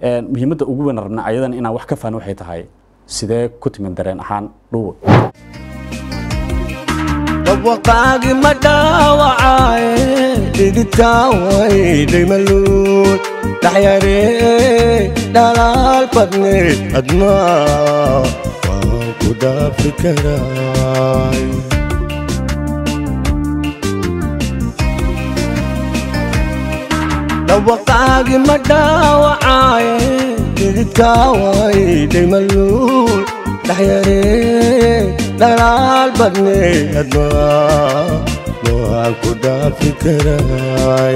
muhiimadda ugu weyn rabna ayadan inaan wax ka fahno waxay tahay sidee ku timid dareen ahaan dhuwo dhawaqaagi ma dhaawacaye dhigitaan wayday maluun dhaxyaree dhalaal badneed admaa waan ku dhaafi karaay dhawaqaagi ma dhaawacaye dhigitaan wayday maluun dhaxyaree dhalaal badneed admaa waan ku dhaafi karaay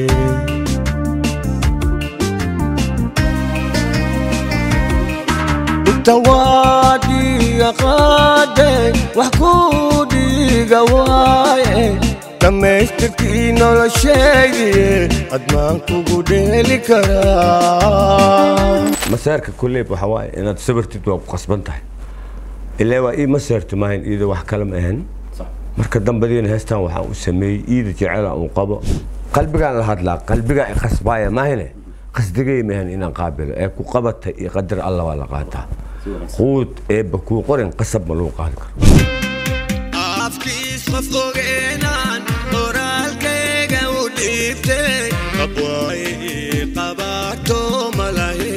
tawaadiga qaade wax ku dhiiga waaye dhammaystirkii nolosheedii admaan kugu dheeli karaa maseerka kulleyb waxa waaye inaad sabirtid waa ku qasban tahay ilaa waa ii maseerti maahayn iyadoo wax kale ma ahan marka dambadiina heestan waxaan u sameeyey iida jecela uu qabo qalbigaan la hadlaa qalbigaa i qasbaaya maahine qasdigay maahan inaan qaabilo ee ku qabata iyo qadar alla waa la qaataa quud eebba kuu qorin qasab ma lagu qaadi karo afkiis qof ogeenaan qoraalkayga u dhiibtay qabwaaye ii qabaato malahe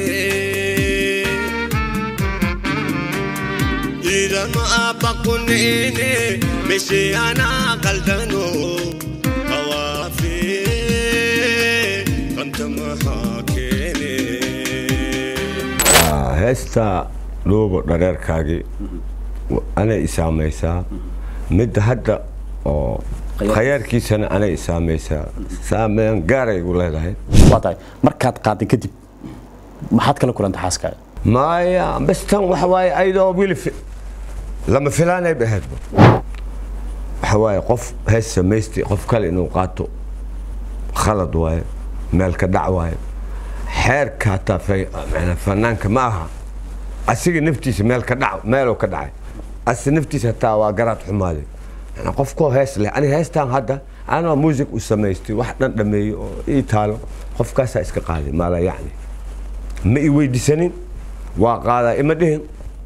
idanu abbaqunene meshi anaa qaldano qawaafe qanta maxaa keene heesta dhuubo dhareerkaagii anay i saamaysaa midda hadda oo khayaarkiisana anay i saamaysaa saameyn gaaray igu leedahay waa tahay markaad qaaday kadib maxaad kala kulantay xaaskaaga maya bas tan waxa waaye ayadoo wili fi- lama filaanay ba ahaydba waxa waaye qof hees samaystay qof kale inuu qaato khalad waaye meel ka dhac waaye xeerka hataa fa- macnaa fanaanka ma aha asiga naftiisa meel ka dhac meeluu ka dhacay asi naftiisa hataa waa garaad xumaaday macnaa qofkoo hees leh ani heestan hadda anaa muusig u samaystay wax dhan dhameeyey oo ii taalo qofkaasaa iska qaaday maala yacni ma i weydiisanin waa qaadaa ima dhihin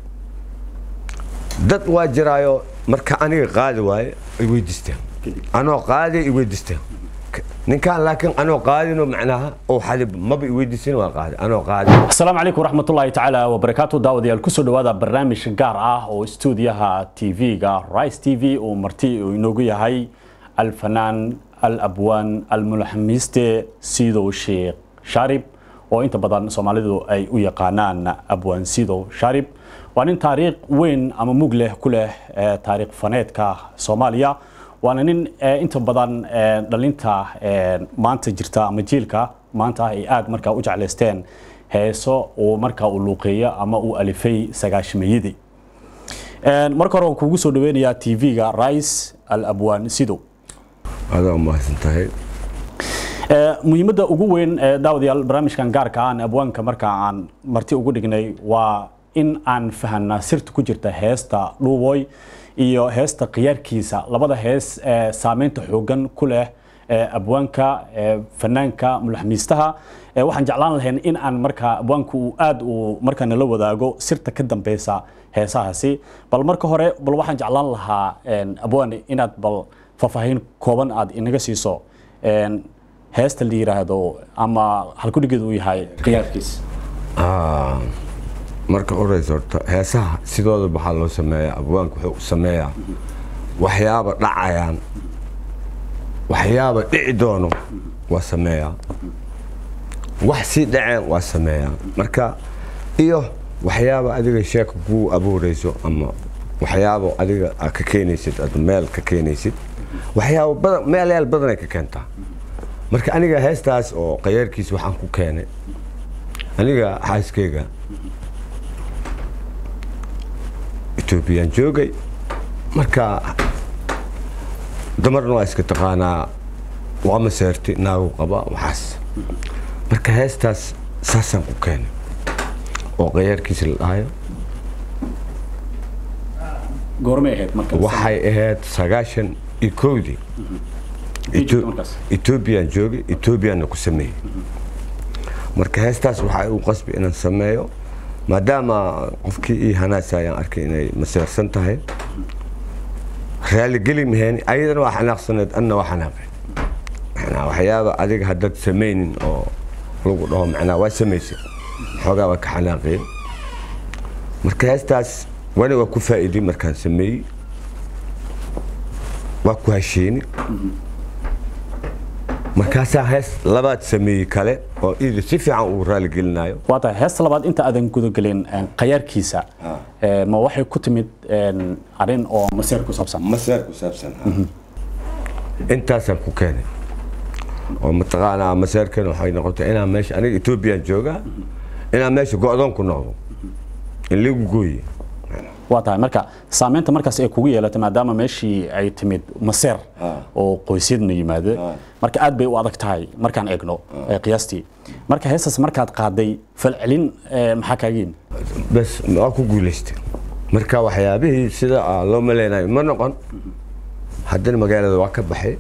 dad waa jiraayo marka aniga qaadi waaye ay weydiisteen anoo qaadi i weydiisteen ninkaan laakiin anoo qaadino macnaha oo xadib maba i weydiisin waa qaadi anoo qaadi asalaamu calaykum waraxmatullaahi tacaala wabarakaatu daawadayaal kusoo dhowaada barnaamij gaar ah oo stuudiyaha tv-ga rice t v uu marti uu inoogu yahay alfanaan alabwaan almulaxamiiste sidow sheekh shaarib oo inta badan soomaalidu ay u yaqaanaan abwaan sidow shaarib waa nin taariikh weyn ama mug leh ku leh eh, taariikh faneedka soomaaliya waana nin eh, inta badan eh, dhalinta eh, maanta jirta ama jiilka maanta ay aad markaa u jeclaysteen heeso uu markaa uu luuqeeyo ama uu alifay sagaashimayadii marka hore waan kuugu soo dhaweynayaa tv-ga rice al abwaan sidow adaa mahadsan tahay Eh, muhiimadda ugu weyn ee daawadayaal barnaamijkan gaarka aan abwaanka marka aan marti ugu dhignay waa in aan fahanna sirta ku jirta heesta dhuuboy iyo heesta khiyaarkiisa labada hees ee saameynta xoogan ku leh ee abwaanka ee fanaanka mulaxmiistaha Eh, waxaan jeclaan lahayn in aan markaa abwaanku uu aad uu markaa nala wadaago sirta ka dambeysa heesahaasi bal marka hore bal waxaan jeclaan lahaa en, abwaan inaad bal faahfaahin kooban aad inaga siiso en, heesta la yiraahdo ama halkudhigeedu uu yahay khiyaarkiis Ah, marka horeysa horta heesaha sidooda waxaa loo sameeyaa abwaanka wuxuu u sameeyaa waxyaaba dhacayaan waxyaaba dhici doono waa sameeyaa wax sii dhaceen waa sameeyaa marka iyo waxyaaba adiga sheeka kuu abuureyso ama waxyaaba adiga aad ka keenaysid ad meel ka keenaysid waxyaaba badan meelyaal badanay ka keentaa marka aniga heestaas oo qayaarkiis waxaan ku keenay aniga xaaskeyga etoobiyaan joogay marka dumarna waa iska taqaanaa waa maseerti naagu qaba waxaas marka heestaas saasaan ku keenay oo qayaarkiisa la dhahayo goormay ahayd marka waxay ahayd sagaashan iyo kowdii Egypt markaas. etoobiyaan joogay etoobiyaanna ku sameeyey marka heestaas waxaa igu qasbi inaan sameeyo maadaama qofkii ii hanaasa ayaan arkay inay maseersan tahay raaligeli maheen ayadana waa xanaaqsaneed anna waa xanaaqeen macnaa waxyaaba adiga haddaad samaynin oo lagu dhaho macnaa waa samaysay xoogaa waa ka xanaaqeen marka heestaas wani waa ku faa'iiday markaan sameeyey waa ku hasheeni markaasaa hees labaad sameeyey kale oo iida si fiican uu raaligelinayo waa tahay heesta labaad inta aadan gudagelin een, qayaarkiisa ee, ma waxay ku timid een, arrin oo maseer ku saabsan maseer ku saabsan intaasaan ku keenay oo mataqaanaa maseerkan waxay noqotay inaan meesha aniga etoobiyaan joogaa inaan meesha go-doon ku noqdo in lagu gooye waa tahay marka saameynta markaas ay kugu yeelatay maadaama meeshii ay timid maseer oo qoysyadna yimaade marka aad bay u adag tahay markaan eegno ee, qiyaastii marka heestaas markaad qaaday falcelin ee, maxaa kaaga yimid bas waa ku guulaystay marka waxyaabihii sida ah loo maleynayo ma noqon haddana magaalada waa ka baxay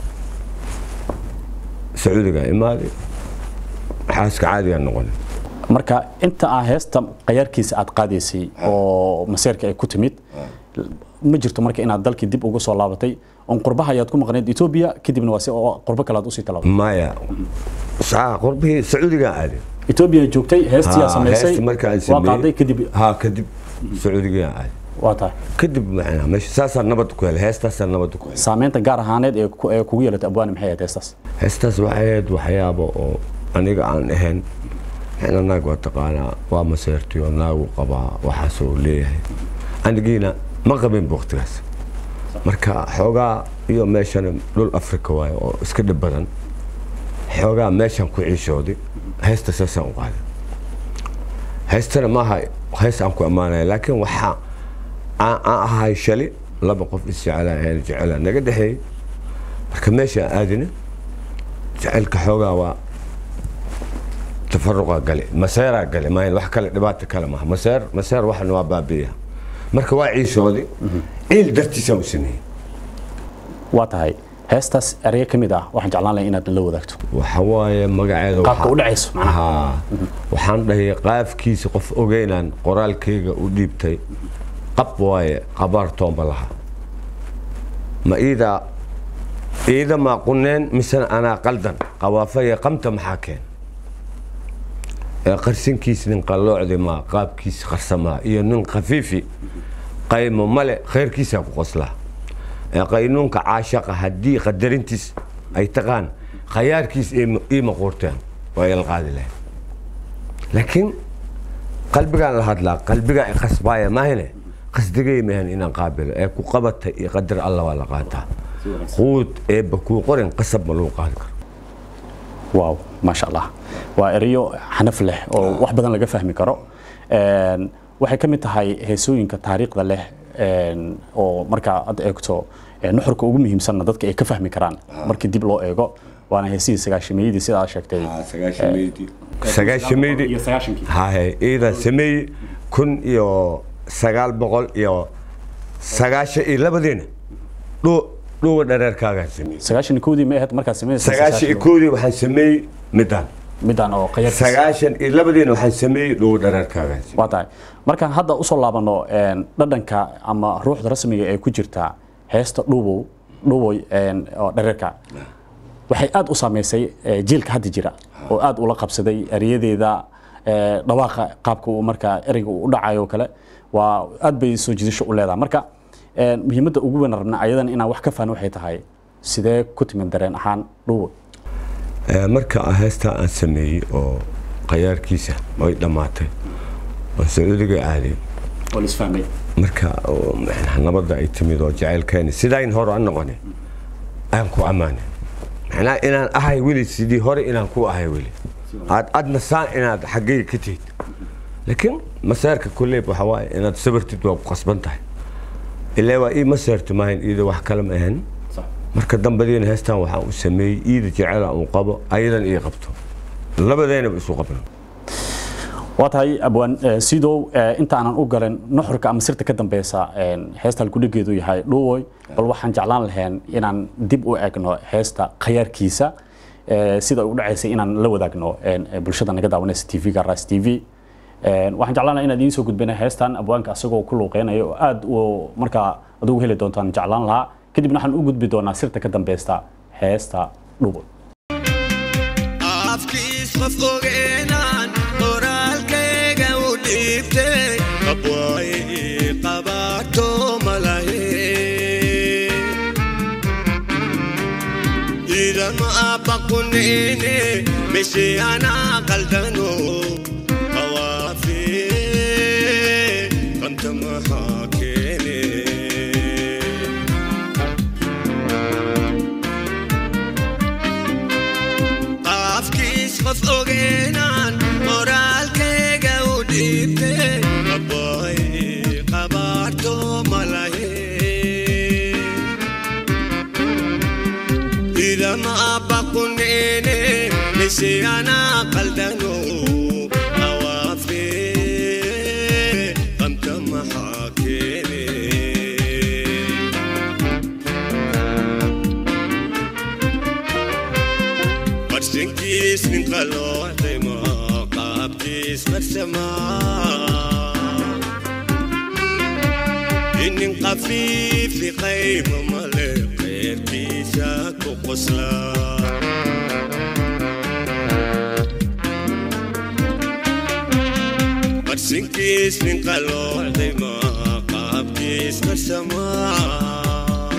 sacuudiga imaaday xaaska caadigaa noqonay marka inta aa heesta qayaarkiisa aad qaadaysay oo maseerka ay ku timid ma jirto marka inaad dalkii dib ugu soo laabatay on qurbaha ayaad ku maqnayd etoobiya kadibna waa si oo qurbo kale aad usii talaabtay maya saa qurbihii sacuudigaa aaday etoobiya joogtay heestii aad Ha, samaysay heesta markaan waa sameeyey qaaday kadib ha kadib sacuudigaa aaday waa tahay kadib macnaa meesha saasaa nabad ku helay heestaasaa nabad ku helay saameynta gaar ahaaneed ee ku- ee kugu yeelatay abwaani maxay ahayd heestaas heestaas waxay ahayd waxyaabo oo aniga aan ahayn xina naag waa taqaanaa waa maseertay oo naagu qabaa waxaasoo leeyahay anigiina ma qabin waqtigaas marka xoogaa iyo meeshana dhul afrika waaye oo iska dhib badan xoogaa meeshaan ku ciishooday heesta saasaan u qaaday heestana maaha hees aan ku ammaanaya laakiin waxaa aan aan ahay shali laba qof isjecela ahayn jecela naga dhexeeyey marka meesha aan aadina jacaylka xoogaa waa tafaruqa gale maseeraa gale maayan wax kale dhibaata kale maaha maseer maseer waxana waa baabi'iya marka waa ciishoodi ciil dartiisaan u sameeyey waa tahay heestaas ereye ka mid ah waxaan jeclaan lahay inaad la wadaagto waxa waaye magaceeda qaabka waxaa- u dhacayso macnaha haa waxaan dhahay qaafkiisa qof ogeynaan qoraalkayga u dhiibtay qab waaye qabaar toomba laha ma iida iida maa quneen misena anaa qaldan qawaafaya qamta maxaa keen ee qarsinkiis nin qalloocdi maa qaabkiis qarsamaa iyo nin khafiifi qaymo male khayrkiisaa ku qoslaa ee qaynuunka caashaqa haddii qadarintiis ay taqaan khayaarkiis iima- iima quurteen waa ila qaadi lahayd laakiin qalbigaan la hadlaa qalbigaa i qasbaaya maahine qasdigay maahan inaan qaabilo ee ku qabata iyo qadar alla waa la qaataa quud eebba kuu qorin qasab ma lagu qaadi karo waaw maasha allah waa erayo xanaf leh oo wax badan laga fahmi karo Een, waxay ka mid tahay heesooyinka taariikhda leh een, oo markaa aad eegto ee, nuxurka ugu muhiimsanna dadka ay ka fahmi karaan markii dib loo eego waana heesihii sagaashimeeyadii sidaa sheegtay sagaashameydii iyo sagaashankii haye iidan sameeyey kun iyo sagaal boqol iyo sagaashan iyo labadiina dhuu dhuuga dhareerkaagaan sameeyey sagaashan iyo kowdii ma ahayd markaad samaynaysa sagaashan iyo koodii waxaan sameeyey midaan midaan oo qayaarkiisa sagaashan iyo labadiina waxaan sameeyey dhuuga dhareerkaagaan sameeyey waa tahay markaan hadda usoo laabano een, dhadhanka ama ruuxda rasmiga ee ku jirta heesta dhuubow dhuuboy een, oo dhareerka waxay aad u saameysay eh, jiilka hadda jira oo aad ula qabsaday eryadeeda eh, dhawaaqa qaabka uu markaa ereyga uu u dhacayo oo kale waa aad bay soo jiidasho u leedahay marka eh, muhiimadda ugu weyn rabna ayadan inaan wax ka fahno waxay tahay sidee ku timid dareen ahaan dhuuboy Ee, marka aan heestaa aan sameeyey oo qayaarkiisa ay dhammaatay oo sacuudiga aaday oo lisfahmay marka oo macnaha nabadda ay timid oo jacaylkeeni sidayn hore aan noqone aan ku ammaanay macnaha inaan ahay weli sidii hore inaan ku ahay weli aad adna saan inaad xaggayga ka tihid laakiin masaarka kulleyb waxa waaye inaad sabirtid waa ku qasban tahay ilaa waa ii masaarti maahayn iida wax kale ma ahan marka dambadiina heestan waxaan u sameeyey iida jecela uu qabo ayadan ii qabto labadeynaba isu qabno waa tahay abwaan eh, sidow eh, inta aanan u galin nuxurka ama sirta ka dambeysa een, heesta halkudhigeedu yahay dhuwoy bal waxaan jeclaan lahayn inaan dib u egno heesta khayaarkiisa eh, sida ay u dhacaysay inaan la wadaagno een, eh, bulshada naga daawanaysa tv-ga ras t v Een, waxaan jeclaan lahaa inaad idiin soo gudbina heestan abwaanka asagoo ku luuqeynaya oo aad u markaa adugu heli doontaan jeclaan lahaa kadibna waxaan u gudbi doonaa sirta ka dambeysta heesta dhubo afkiis qof ogeenaan qoraalkayga u dhiibtay qabwaay qabaato malahe idama abaquneene meshe anaa qaldano awaafe qanta maxaa keene qaafkiis qof ogeenaan qoraalkayga u dhiibtay qabwaay qabaarto malahe idama abaquneene mise anaa qaldano awaafe qamta maxaa keene barsinkiis nin qalooxdayma qaabkiis marsamaa inin qafiifi qayma male qeyrkiisa ku qosla barsinkiis nin qalooxdayma qaabkiis marsamaa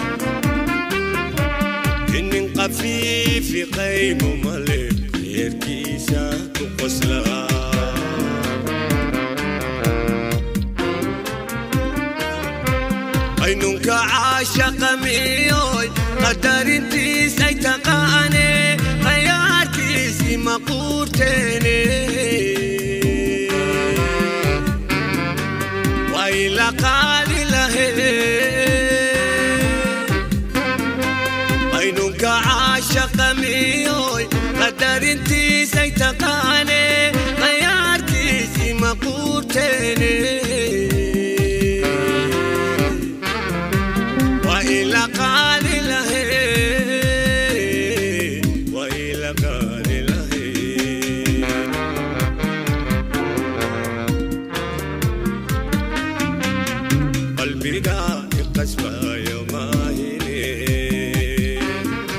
inin qafiifi qayma male qeyrkiisa ku qosla aynunka caashaqa miyoy qadarintiisay taqaane khayaarkiisi maquurteene way la qaadi lahe aynunka caashaqa miyoy qadarintiisay taqaane khayaarkiisi maquurteene وإلى قال له وإلى قال له قلبي قاعد قسوة يوم هيني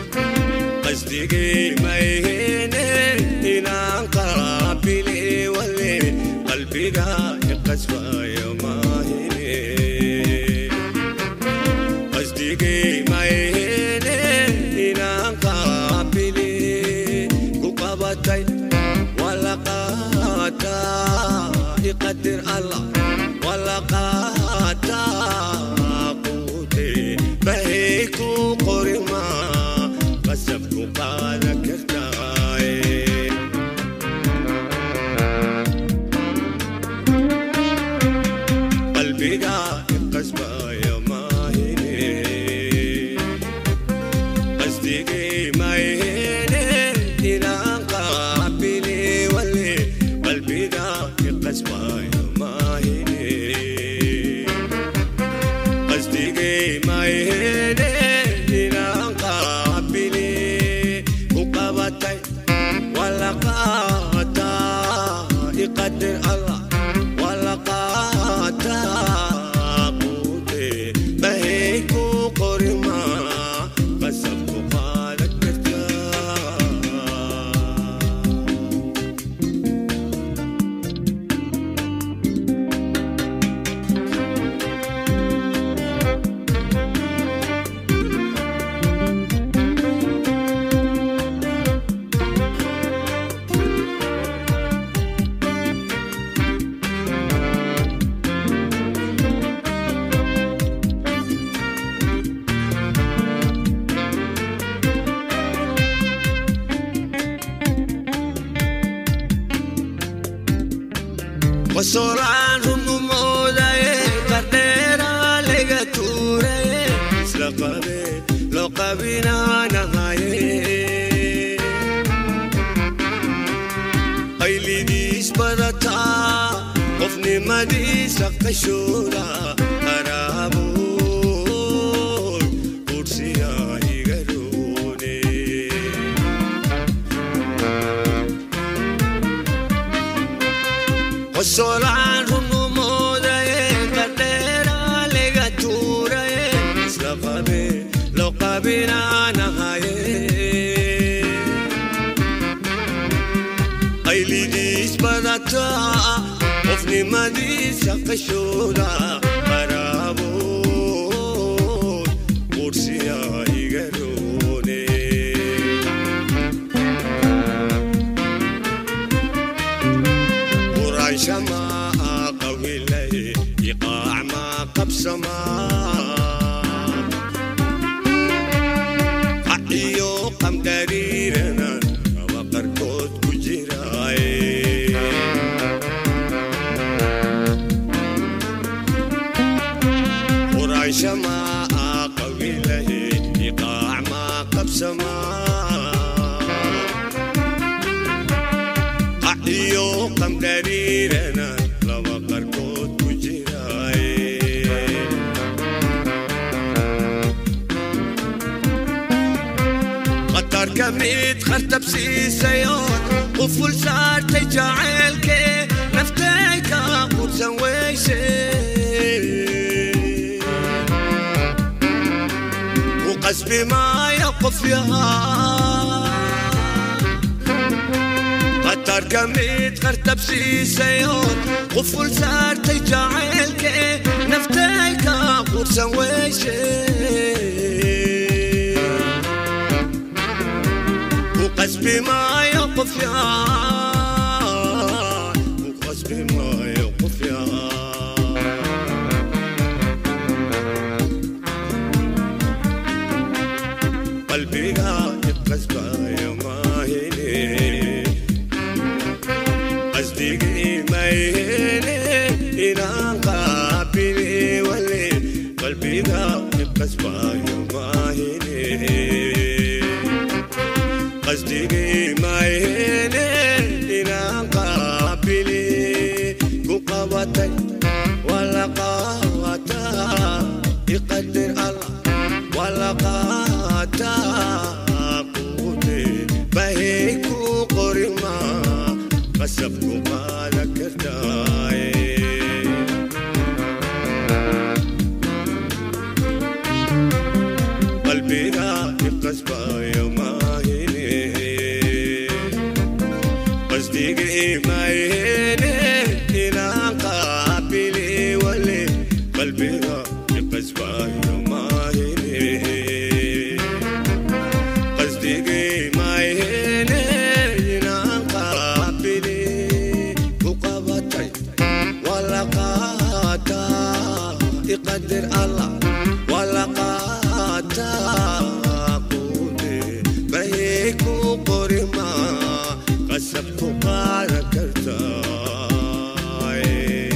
قصدي ما يهيني إلى قابلي ولي قلبي قاعد قسوة يوم هيني قصدي ما يهيني إلى قابلي كقبتي ولا قاتا يقدر الله ولا قاتا قوتي بهيكو قرما قسمكو قال كرتاي قلبي قاعد قسمة يا ماهيني قصدي ما يهيني إلى قابلي ولي قلبي قاعد قسمة يا ماهيني قصدي ما يهيني إلى قابلي وقبتي ولا قاتا يقدر الله ولا قاتا قوتي بهيكو قرما قسمكو قالك كرتا وصوران رمومودا قديرا لغا تورا سلقبي لو قبينا نهاية أيلي ديس برتا قفني مدي سقشورا أرابو كرسيا يغروني qosolaan runumoodaye qadheeraa lega tuuraye isla qabe loo qabinaanahaye qaylidiis badataa qofnimadiisa qashooda qaraabood qursiyaa iga roone quranshamaa qawilay iqaacmaa qabsamaa qaciyo qamdariirana kaba qarkood ku jiraaye quranshamaa qawilay iqaacmaa qabsamaa qaciyo qamdariirana laba qarkood ku jiraaye qatarka mid khartabsiisayood quful saartay jaceylkee naftayka qursan weyse u qasbi maayo qof yahaa qatarka mid qartabsiisayood quful saartay jaceylkee naftayka qursan weyse qasbi maayo qof yaan u qasbi maayo qof yaan qalbiga iqasbayo maahine qasdigii mayhene inaan qaabile wale qalbiga iqasbayo maahine qasdigii mayhene inaan qaabili ku qabatay wala qaataa iqadir allah wala qaataa quute bahey ku qorima qasab ku qaada kartaaye qalbiga iqasbayo maahine qasdigii mayhene inaan qaabili wale qalbiga iqasbayo maahine qasdigii mayhene inaan qaabili ku qabatay wala qaataa iqadir allah wala qaataa quute bahey ku qorima qasab ku qaada kartaaye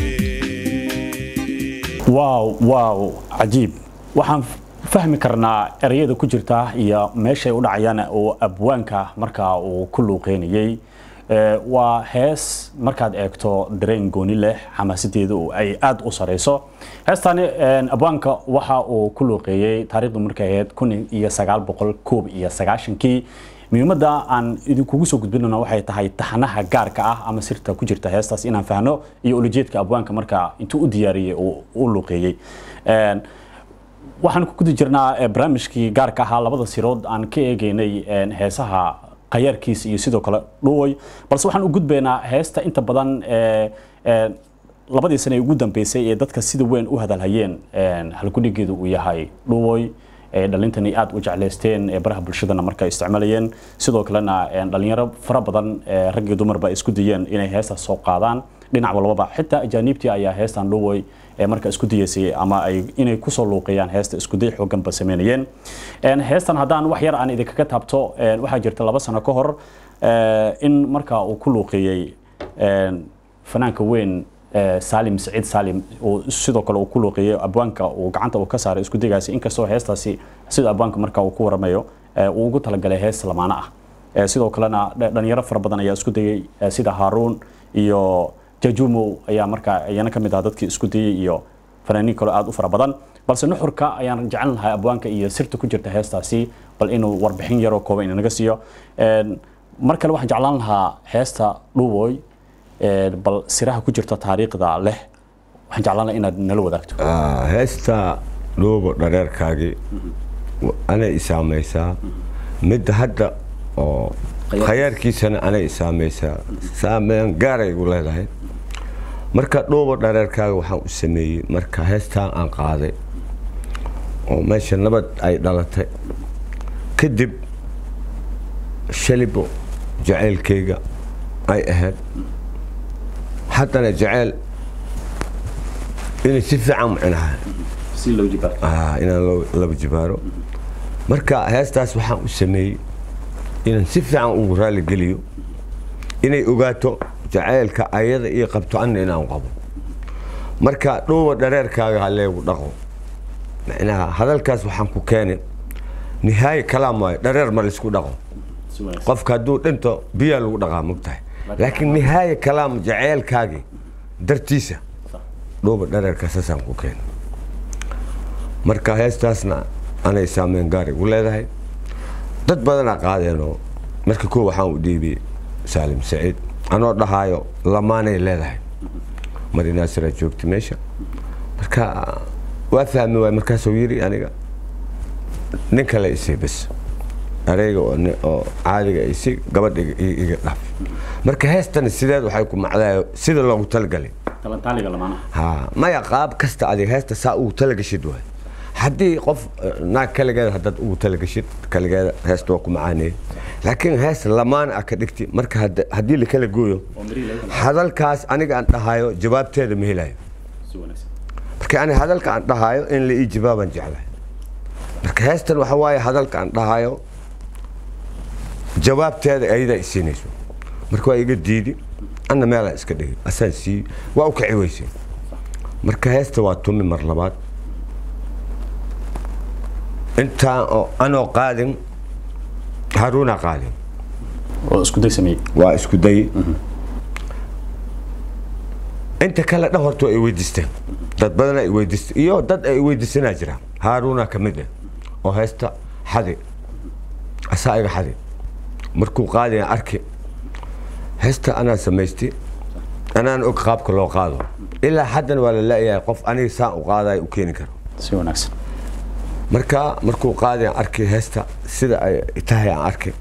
waaw waaw cajiib waxaan fahmi karnaa ereyada ku jirta iyo meeshay u dhacayaan oo abwaanka markaa uu ku luuqeynayey Ee, waa hees markaad eegto dareen gooni leh xamaasadeedu oo ay aad u sareyso heestani een, abwaanka waxa uu ku luuqeeyey taariikhdu markay ahayd kun iyo sagaal boqol koob iyo sagaashankii muhiimadda aan idinkugu soo gudbinayno waxay tahay taxanaha gaarka ah ama sirta ku jirta heestaas inaan fahno iyo ulajeedka abwaanka markaa intuu u diyaariyey uu u luuqeeyey Een, waxaan ku guda jirnaa eh, barnaamijkii gaarka ahaa labada sirood aan ka eegeynay een, heesaha qayaarkiisa iyo sidoo kale dhuway balse waxaan u gudbaynaa heesta inta badan ee, ee, labadii sane ee ugu dambeysay ee dadka sida weyn u hadalhayeen een, halgudhigeedu uu yahay dhuwoy ee dhalintani aad u jeclaysteen ee baraha bulshadana marka ay isticmaalayeen sidoo kalena een, dhalinyaro fara badan ee rag iyo dumarba ay isku dayeen inay heestaas soo qaadaan dhinac walbaba xitaa ajaaniibtii ayaa heestan dhuwoy ee marka isku dayeysay ama ay inay kusoo luuqeeyaan heesta isku day xoogan ba sameynayeen Een, heestan haddaan wax yar aan idinkaga taabto een, waxaa jirta laba sano ka hor ee, in marka uu ku luuqeeyey een, fanaanka weyn ee, Salim Saciid Salim oo sidoo kale uu ku luuqeeyey abwaanka uu gacanta uu ka saaray isku daygaasi inkastoo heestaasi sida abwaanka marka uu ku waramayo ee, uu ugu talagalay hees lamaana ah Ee, sidoo kalena dha- dhalinyaro fara badan ayaa isku dayay ee, sida Haruun iyo Jajumo ayaa markaa iyana ka mid ah dadkii isku dayay iyo fanaaniin kale aad u fara badan balse nuxurka ayaan jecel lahaa abwaanka iyo sirta ku jirta heestaasi bal inuu warbixin yaroo kooban inaga siiyo Een, mar kale waxaan jeclaan lahaa heesta dhuwoy Ee, bal siraha ku jirta taariikhda leh waxaan jeclaan lahaa inaad nala wadaagto Ah, heesta dhuubo dhareerkaagii anay isaamaysaa midda hadda oo Khayaar- khayaarkiisana anay isaamaysaa saameyn gaaray igu leedahay marka dhuubo dhareerkaaga waxaan u sameeyey marka heestaan aan qaaday oo meesha nabad ay dhalatay kadib shalibo jacaylkayga ay ahayd haddana jacayl inay si fiican micnaha si loo jibaar Ah, inaan loo- laba jibaaro marka heestaas waxaan u sameeyey inaan si fiican ugu raali geliyo inay ogaato jacaylka ayada iyo qabto anna inaan qabo marka dhuuba dhareerkaaga haleegu dhaqo macnaha hadalkaas waxaan ku keenay nihaaye kalaam waayo dhareer ma laysku dhaqo qofka hadduu dhinto biyaa lagu dhaqaa mogtahay laakiin nihaaye kalaam jacaylkaagii dartiisa dhuuba dhareerka saasaan ku keenay marka heestaasna anay saameyn gaar igu leedahay dad badanaa qaadeenoo marka koo waxaan u dhiibiyey saalim saciid anoo dhahaayo lamaanay leedahay mari naasiraa joogta meesha marka waa fahmi waay markaasuu yiri aniga nin kale isii bas areyga oo ni- oo caadiga isi gabadh iga- i- iga dhaaf marka heestani sideed waxay ku macdayo sida loogu talagalay talantaaliga lamaanaha ha maya qaab kasta adiga heesta saa ugu talagashid waay haddii qof eh, naag kaligeeda haddaad ugu talagashid kaligeeda heesta waa ku macaaneye laakiin hees lamaan ah ka dhigti marka hadda- haddii la kala gooyo oo mirihi laga kala hadalkaas aniga aan dhahayo jawaabteeda ma helayo si wanaagsan marka ani hadalka aan dhahayo in la ii jawaabaan jeclahay marka heestan waxa waaye hadalka aan dhahayo jawaabteeda ayadaa isiinayso marka waa iga diidi anna meelaan iska dhigi asaan sii waa u kaci weysay marka heesta waa tumi mar labaad intaan oo anoo qaadin haruuna qaadin oo isku day sameeyey waa isku day inta kale dhan horta ay weydiisteen dad badan ay weydiisteen iyo dad ay weydiisanaa jira haaruuna ka mid ah oo heesta xadi asaa iga xadi markuu qaadaya arki heesta anaa samaystay anaan og qaabka loo qaado ilaa haddana waa la la-yahay qof aniga saan u qaadayo u keeni karo si wanaagsan marka markuu qaadaya arki heesta sida ay tahay aan arkay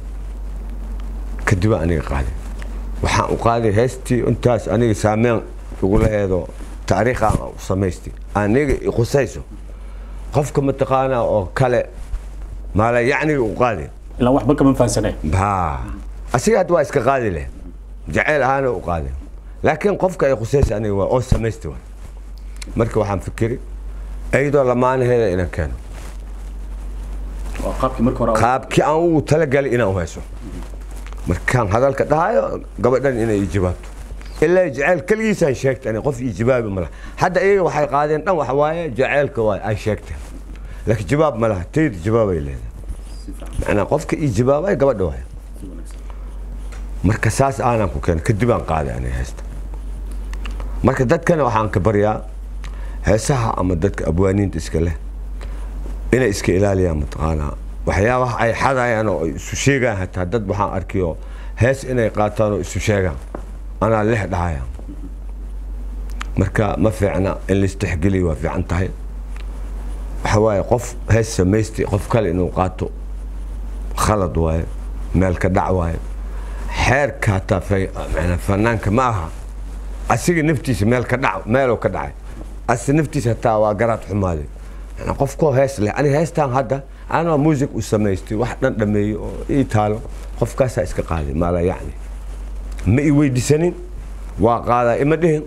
kadib aan aniga qaaday waxaan u qaaday heestii intaas aniga saameyn igula eedo taariikh aan u samaystay aniga i khusayso qofka mataqaanaa oo kale maala yacniga u qaaday ilaa waxba kama fahansaneen ha asiga hadda waa iska qaadi leh jacayl ahaana u qaaday laakiin qofka ay khusaysa aniga waa oo samaystay waa marka waxaan fikiri iyadoo lamaanaheeda inaan keeno waa qaabkii marka hore qaabkii aan ugu talagalay inaan u hayso markaan hadalka dhahayo gabadhan inay ii jawaabto ilaa jacayl keligiisaan sheegtay ani qof ii jawaabi ma laha hadda iyaga waxay qaadeen dhan waxa waaye jacaylka waay ay sheegteen laakiin jawaab ma laha tayda jawaabay leedahay macnaa qofka ii jawaabay gabadha waay marka saas aanan ku keenay kadib aan qaaday aniga heesta marka dadkana waxaan ka baryaa heesaha ama dadka abwaaniinta iska leh inay iska ilaaliyaan mataqaanaa waxyaabaha ay xadayaan oo ay isu sheegaan hataa dad waxaan arkiyo hees inay qaataan oo isu sheegaan anaa lix dhahaya marka ma fiicna in laistixgeliyo waa fiican tahay waxa waaye qof hees samaystay qof kale inuu qaato khalad waaye meel ka dhac waaye xeerka hataa fa- macnaa fanaanka ma aha asiga naftiisa meel ka dhac meeluu ka dhacay asi naftiisa hataa waa garaad xumaaday macnaa qofkoo hees leh ani heestaan hadda anaa muusig u samaystay wax dhan dhameeyey oo ii taalo qofkaasaa iska qaaday maala yacni ma i weydiisanin waa qaadaa ima dhihin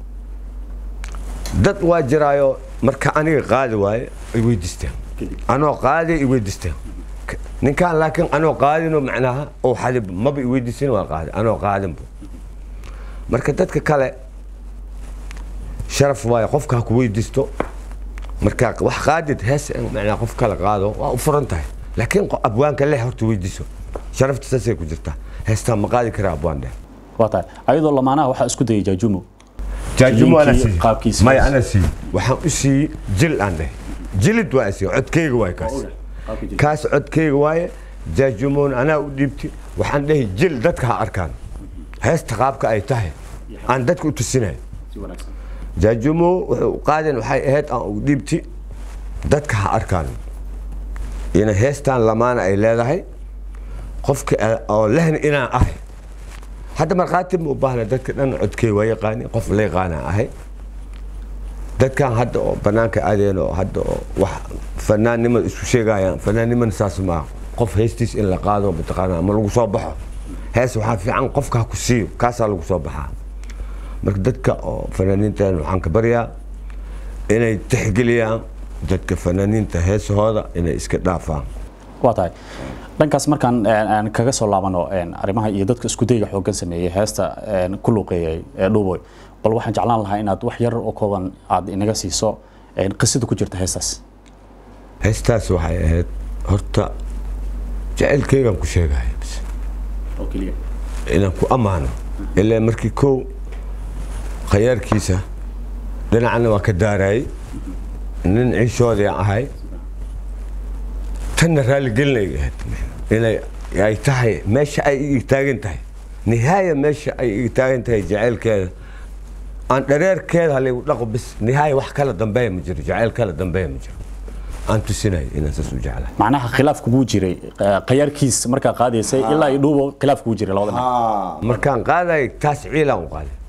dad waa jiraayo marka aniga qaadi waaye ay weydiisteen anoo qaadi i weydiisteen K- ninkaan laakiin anoo qaadino macnaha oo xadib maba i weydiisin waa qaadi anoo qaadinbu marka dadka kale sharaf waaye qofka ha ku weydiisto marka wax qaadid hees in macnaa qof kale qaado waa u furan tahay laakiin qo- abwaanka leh horta weydiiso sharafta saasay ku jirtaa heestaa ma qaadi karaa abwaan dheh waa tahay ayadoo lamaanaha waxaa isku dayay jaajumo jaajumo ana Linkii sii qaabkiisa. maya ana sii waxaan u siiyey jil aan dheh jilid waa sii codkeyga waay kaas kaas codkeyga waaye jaajumoon anaa u dhiibti waxaan dhehi jil dadka ha arkaan heesta qaabka ay tahay aan dadka u tusinay si wanaagsan jaajumo wuxuu u qaadeen waxay ahayd aan u dhiibti dadka ha arkaan ina heestaan lamaana ay leedahay qofka a- oo lehna inaan ahay hadda markhaati ma u baahna dadka dhan codkey waa yaqaani qof la yaqaanaa ahay dadkan hadda oo banaanka aadeen oo hadda oo wax fanaannimada isku sheegayaan fanaannimada saas maaha qof heestiis in la qaado mataqaanaa ma lagu soo baxo hees waxaa fiican qofka ha ku siiyo kaasaa lagu soo baxaa marka dadka oo fanaaniintan waxaan ka baryaa inay tixgeliyaan dadka fanaaniinta heesahooda inay iska dhaafaan waa tahay dhankaas markaan een, aan kaga soo laabano een, arrimaha iyo dadka isku dayga xooggan sameeyey heesta een, ku luuqeeyey ee dhuuboy bal waxaan jeclaan lahaa inaad wax yar oo kooban aad inaga siiso een, qisada ku jirta heestaas heestaas waxay ahayd horta jacaylkeygaan ku sheegaya bas oo keliya inaan ku ammaano ilaa markii kow khayaarkiisa dhinacna waa ka daarayay nin ciishoodii aan ahay tanna raaligelinay ahayd inay ay tahay meesha ay iga taagan tahay nihaaya meesha ay iga taagan tahay jacaylkeeda aan dhareerkeeda halaygu dhaqo bis nihaaya wax kala dambeeya ma jiro jacayl kala dambeeya ma jiro aan tusinay inaan saas u jeclahay macnaha khilaaf kugu jiray eh, khayaarkiis markaa qaadaysay ilaa iyo dhuubo khilaaf kugu jiray labada dhinac markaan qaadayo taas ciilaan u qaaday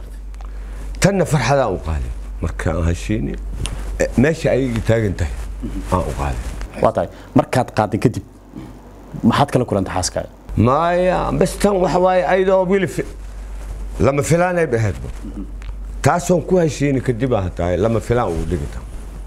tanna farxadaan u qaaday markaan heshiini eh, meesha ay iga taagan tahay aan u qaaday waa tahay markaad qaaday kadib maxaad kala kulantay xaaskaaga maya bas tan waxa waaye ayadoo wili fi- lama filaanay ba ahaydba taasoon ku heshiini kadib aan tahay lama filaan ugu dhigita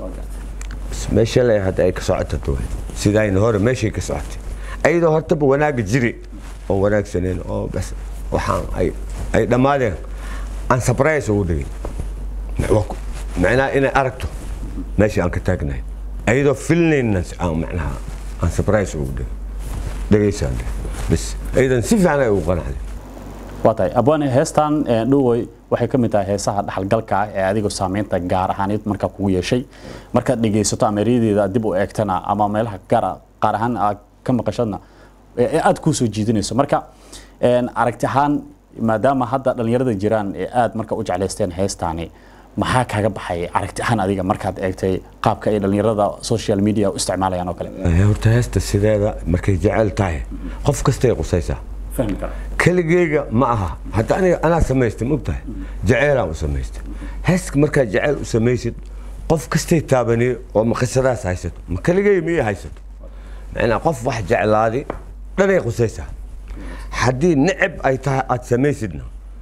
bas meesha le hadda ay ka socota duwe sidayna hore meeshay ka socotay ayadoo hortaba wanaaga jiri oo wanaagsaneen oo bas waxaan ay ay dhammaadeen aan sabrays ugu dhigin Waa ku- macnaha inay aragto meesha aan ka taagnahay ayadoo filnayna aan macnaha aan sabrays ugu dhigin dhegaysaan bas ayadan si fiican ay ugu qanacday waa tahay abwaane heestan eh, dhuuboy waxay ka mid tahay heesaha dhaxalgalka ah ee adigoo saameynta gaar ahaaneed markaa kugu yeeshay markaad dhegaysato ama eryadeeda dib u eegtana ama meelaha gaar qaar ahaan aad ka maqashadna ee ee aad kuu soo jiidanayso marka een, aragti ahaan maadaama hadda dhallinyarada jiraan ee aad marka u jeclaysteen heestaani maxaa kaaga baxay aragti ahaan adiga markaad eegtay qaabka ay dhallinyarada social media u isticmaalayaan oo kale Eh, horta heesta sideeda markay jecel tahay qof kastay qusaysaa fahmi kara keligeyga ma aha hadda aniga anaa samaystay mogtahay jaceylaan u samaystay heeska markaad jeceyl u samaysid qof kastay taabaniyo oo ma qisadaas haysato ma keligey miyay haysato macnaa qof wax jeclaadi dhanay qusaysaa haddii neceb ay tahay aad samaysidna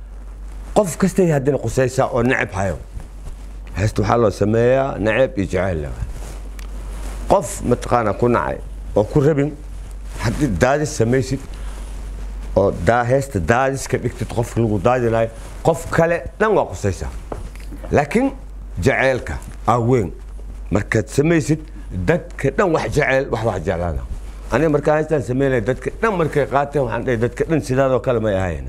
qof kastay haddana qusaysaa oo neceb hayo heesta waxaa loo sameeyaa neceb iyo jaceyl leh qof mataqaanaa ku nacay oo ku rabin haddii daadis samaysid oo daa heesta daadiska dhigtid qofka lagu daadinayo qof kale dhan waa qusaysaa laakiin jaceylka aa weyn markaad samaysid dadka dhan wax jeceyl wax wax jeclaana aniga markaa heestaan samaynaya dadka dhan markay qaateen waxaan dhahay dadka dhan sidaadoo kale may ahayn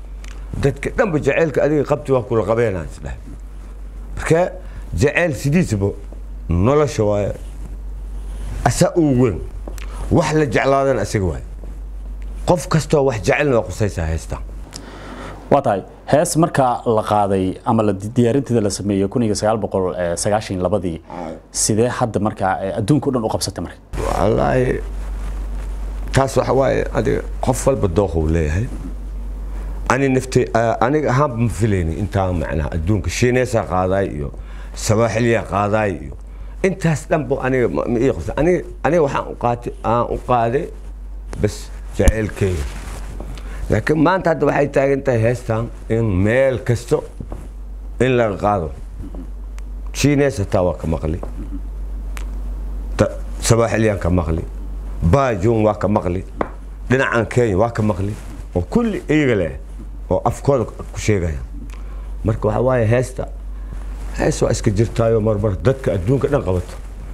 dadka dhanba jaceylka adiga qabti waa kula qabeenaan isdhahay marka jaceyl sidiisaba nolosha waaye asaa uu weyn wax la jeclaadana isaga waaye qof kastoo wax jecelna waa qusaysaa heestaan waa tahay hees marka la qaaday ama la diyaarinteeda la sameeyey kun iyo sagaal boqol sagaashan iyo labadii sidee hadda markaa eh, adduunka o dhan u qabsatay marka wallaahi taas waxa waaye adiga qof walba dooquu leeyahay ani naftay aniga ahaanba ma filayni intaa macnaha adduunka shiineesaa qaadaay iyo sawaaxiliyaa qaadaay iyo intaas dhanba aniga ma ma ii qabsa aniga aniga waxaan u qaatay aan u qaaday bas jaceylkeyga laakiin maanta hadda waxay taagan tahay heestan in meel kasto in laga qaado shiinees hataa waa ka maqli ta- sabaaxiliyaan ka maqli baajuun waa ka maqli dhinacan kenya waa ka maqli oo kulli iyaga leh oo afkooda ku sheegaya marka waxaa waaye heesta hees waa iska jirtaayo marmar dadka adduunka dhan qabato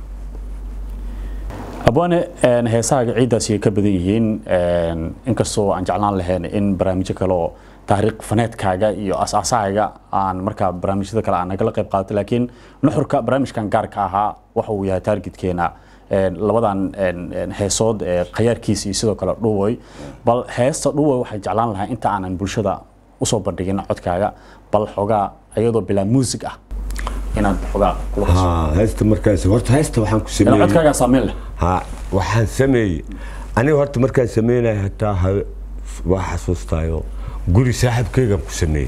abwaane een, heesaha ciiddaasi ay ka badan yihiin een, inkastoo aan jeclaan lahayn in barnaamijyo kale oo taariikh faneedkaaga iyo asaasahaaga aan markaa barnaamijyada kale aan nagala qayb qaadato laakiin nuxurka barnaamijkan gaarka ahaa waxa uu yahay taargetkeena een, labadan een, een, heesood ee khayaarkiisa iyo sidoo kale dhuwoy bal heesta dhuwoy waxay jeclaan lahaa inta aanan bulshada usoo bandhigin codkaaga bal xogaa iyadoo bilaa muusig ah inaad xogaa kula qaso ها هست مركز هورت هست وحن Ilaa كسمي codkaagaa saameyn leh ها وحن سمي أنا هورت مركز سمينا حتى ها واحد سوستايو قولي صاحب كيغا كسمي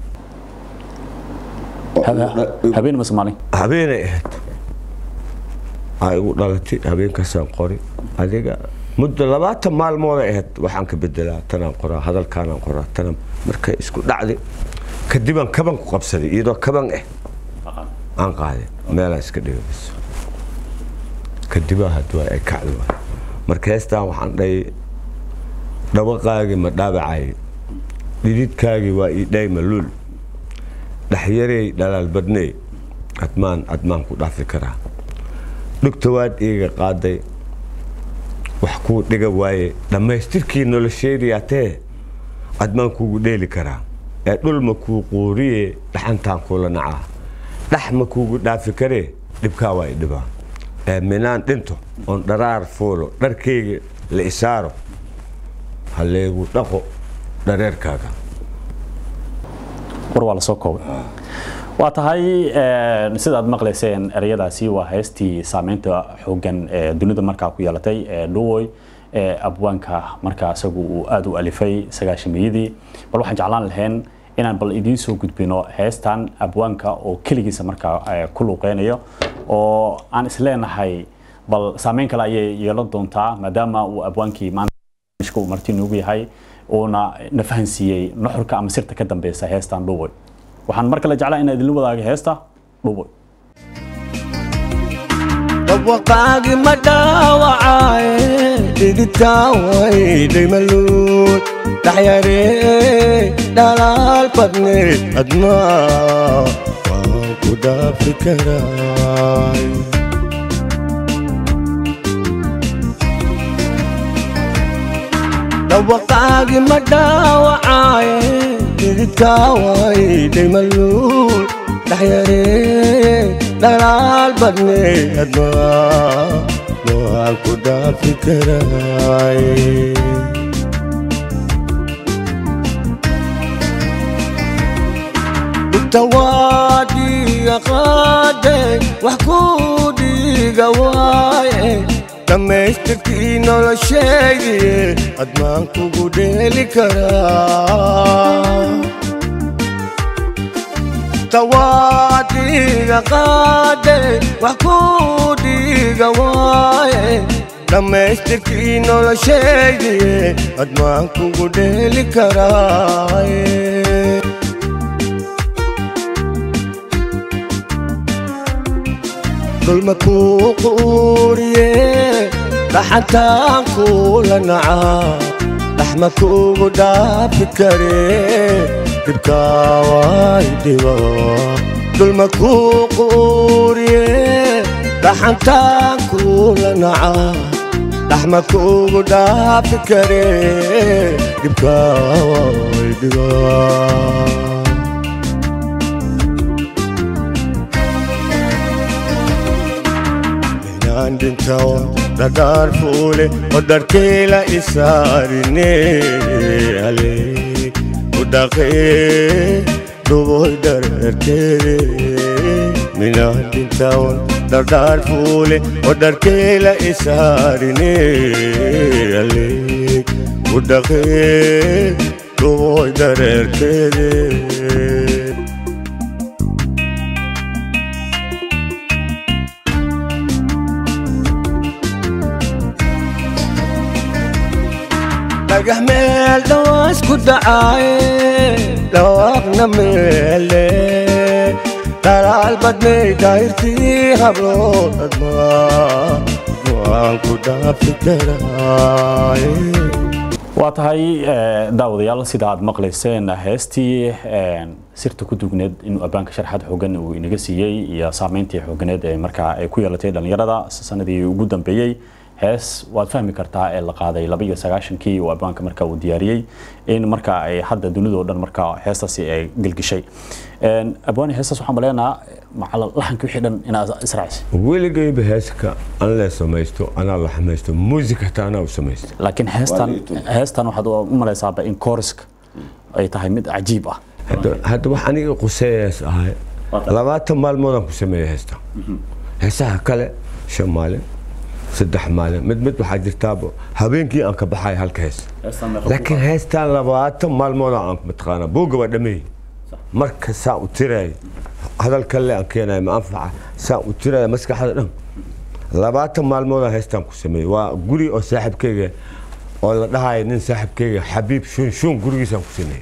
Habe- habeen mase maalin habeenay ahayd ay igu dhalatay habeenkaasaan qori adiga muddo labaatan maalmooday ahayd waxaan ka bedelaa tanaan qoraa hadalkaanaan qoraa tanaan markay isku dhacday kadibaan kaban ku qabsaday iyadoo kaban ah aan qaaday meelaan iska dhigay kadibaa hadwaa ay kacdi waay marka heestaan waxaan dhahay dhawaqaagii ma dhaabacay dhididkaagii waa ii dhay maluul dhaxyarey dhalaal badney admaan admaan ku dhaafi karaa dhugta waad iiga qaaday wax kuu dhiga waaye dhammaystirkii nolosheediyaatee admaan kuugu dheeli karaa ee dhulma kuu quuriye dhaxantaan kula nacaa dhax ma kuugu dhaafi karee dhibkaa waa i dhibaa ee minaan dhinto oon dharaar fuulo dharkayga la isaaro halleegu dhaqo dhareerkaaga war waa lasoo koobay waa tahay een, sidaad maqlayseen ereyadaasi waa heestii saameynta xoogan ee dunida markaa ku yeelatay ee dhuwoy ee abwaanka markaa isagu uu aada u alifay sagaashamiyadii bal waxaan jeclaan lahayn inaan bal idiin soo gudbino heestan abwaanka oo keligiisa markaa eh, ku luuqeynayo oo aan isleenahay bal saameyn kale ayay yeelan doontaa maadaama uu abwaankii maanta barnaamijka uu marti noogu yahay uuna na fahansiiyey nuxurka ama sirta ka dambeysa heestan dhuwoy waxaan mar kale jeclaa inaan idinla wadaago heesta dhuwoy dhawaqaagi ma dhaawacaaye dhididkaa waydhay maluul dhaxyaree dhalaal badneed admaa waan ku dhaafi karaay dhawaqaagi ma dhaawacaaye dhididkaa waydhay maluul dhaxyaree dhalaal badneed admaa waan ku dhaafi karaay tawaadiga qaade wax ku dhiiga waaye dhammaystirkii nolosheedii admaan kugu dheeli karaa tawaadiga qaade wax ku dhiiga waaye dhammaystirkii nolosheedii admaan kugu dheeli karaaye dhulma kuu quuriye dhaxantaan kuula nacaa dhaxma kuugu dhaafi karee dhibkaa waay dhibo dhulma kuu quuriye dhaxantaan kuula nacaa dhaxma kuugu dhaafi karee dhibkaa waay dhibo inaan dhintawan dhadhaar fuule oo dharkeela isaarine ale u dhaqee dhuboy dhararkeede minaan dhintawan dhadhaar fuule oo dharkeela isaarine ale u dhaqee dhuboy dhararkeede dhagax meel dhawaas ku dhacaaye dhawaaqna meele dhalaal badnay daahirtii hablood admaa waan ku dhaafi karaaye waa tahay eh, daawadayaal sida aad maqlayseen heestii eh, sirta ku dugneed inuu abbaanka sharxad xoogan uu inaga siiyey iyo saameyntii xooganeed ee markaa ay ku yeelatay dhallinyarada sanadii ugu dambeeyey hees waad fahmi kartaa ee la qaaday laba iyo sagaashankii uu abbaanka markaa uu diyaariyey in markaa ay hadda dunida oo dhan markaa heestaasi ay gelgishay abwaani heestaas waxaan maleenaa macala laxanka wixii dhan inaad israacisay weligayba heeska an lee samaysto anaa la xamaysto muusik hataa anaa u samaysta laakiin heestan heestan waxaad u malaysaaba in kooriska ay tahay mid cajiib ah hadda hadda wax aniga quseeyaas ahay Waa tahay. labaatan maalmoodaan ku sameeyey heesta heesaha kale shan maalin saddex maalin mid mid waxaa jirtaaba habeenkii aan ka baxay halka hees laakiin heestaan labaatan maalmooda aan mataqaana buugga waa dhameey marka saa u tiraay hadal kale aan keenayo ma anfaca saa u tiraay maskaxda dhan labaatan maalmooda heestaan ku sameeyey waa guri oo saaxiibkeyga oo la dhahayo nin saaxiibkeyga xabiib shun shun gurigiisaan ku sameeyey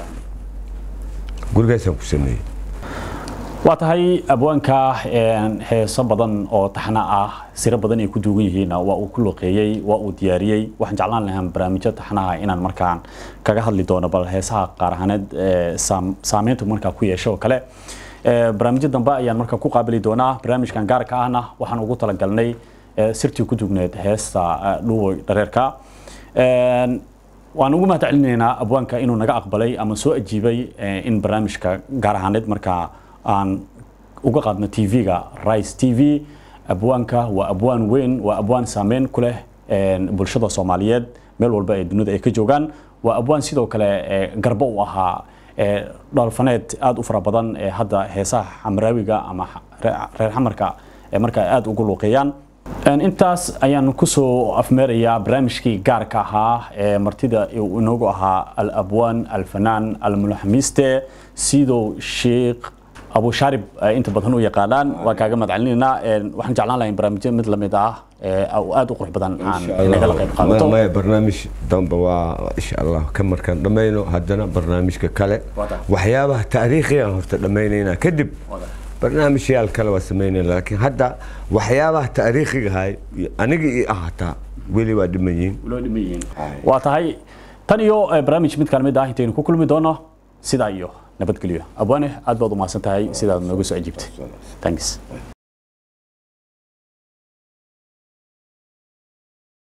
gurigaasaan ku sameeyey waa tahay abwaanka een, heeso badan oo taxna ah siro badan ay ku duugan yihiin waa uu ku luqeeyey waa uu diyaariyey waxaan jeclaan lahaa barnaamijyo taxnaha inaan markaan kaga hadli doono bal heesaha qaar ahaaneed ee saam- saameyntu markaa ku yeesho oo kale Ee, barnaamijyo dambe ayaan markaa ku qaabili doonaa barnaamijkan gaarka ahna waxaan ugu talagalnay ee, sirtii ku dugneed heesta ee, dhuwoy dhareerka Een, waan ugu mahad celinaynaa abwaanka inuu naga aqbalay ama soo ajiibay eh, in barnaamijka gaar ahaaneed markaa aan uga qaadno tv-ga rice t v abwaanka waa abwaan weyn waa abwaan saameyn ku leh een, bulshada soomaaliyeed meel walba ee dunida ay ka joogaan waa abwaan sidoo kale eh, garbo u ahaa eh, dhoolfaneed aada u fara badan ee hadda heesaha xamraawiga ama xa- ree- reer xamarka ee markaa aada ugu luuqeeyaan Een, intaas ayaan kusoo afmeerayaa barnaamijkii gaarka ahaa ee martida uu inoogu ahaa al-abwaan alfanaan almulaxmiiste sidoo sheekh abu shaarib ay inta badan u yaqaanaan waan kaaga mahadcelinaynaa Een, waxaan jeclaan lahaa in barnaamijyo mid lamid ah ee oo aada u qurux badan aan nagala qayb qaadato maya barnaamij dambe waa insha allah ka markaan dhammayno haddana barnaamijka kale Waa tahay. waxyaabaha taariikhigaan horta dhammaynaynaa kadib Waa tahay. barnaamijyaal kale waa samaynayna laakiin hadda waxyaabaha taariikhigahay aniga ii ahataa weli waa dhiman yihiin loo dhiman yihiin waa tahay tan iyo eh, barnaamij mid kale mid ah intaynu ku kulmi doono sidaa iyo nabadgelyo abwaane aad baad u mahadsan tahay sidaad nooga soo ajiibtay thanks